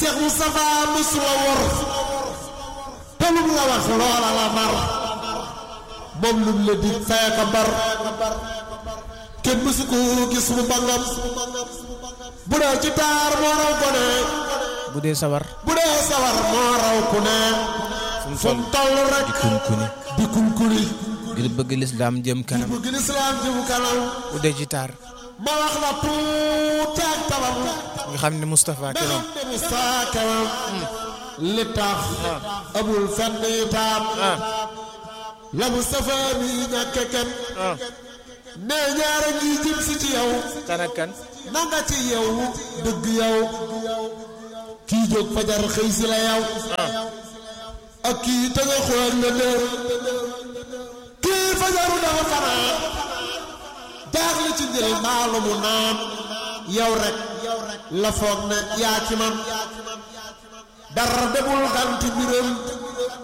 Cheikh Moustapha mësula wor te lum la wax loola la nar moom lum la dig fay ka bar kenn mësu ko gis mu bangam bu dee ci taar moo raw ko ne bu dee sawar bu dee sawar moo raw ku ne fu mu toll rek di kunkuni di kunkuni ngir bëgg lislaam jëm kanam bëgg lislaam jëm kanam bu dee ci taar ma wax la tuuti ak tabam nga xam ne Moustapha da keroog xam ne Moustapha kanam li tax amul fenn itam la Moustapha mi ñàkk kenn ne ñaara ngi jëm si ci yow kan ak kan na nga ci yow dëgg yow kii jóg fajar xëy si la yow ak kii tënga xool la dër kii fajaru dafa fanaan jaaxle ci njël maalu mu naan yow rek la foog ne yaa ci man dara demul ganti mbir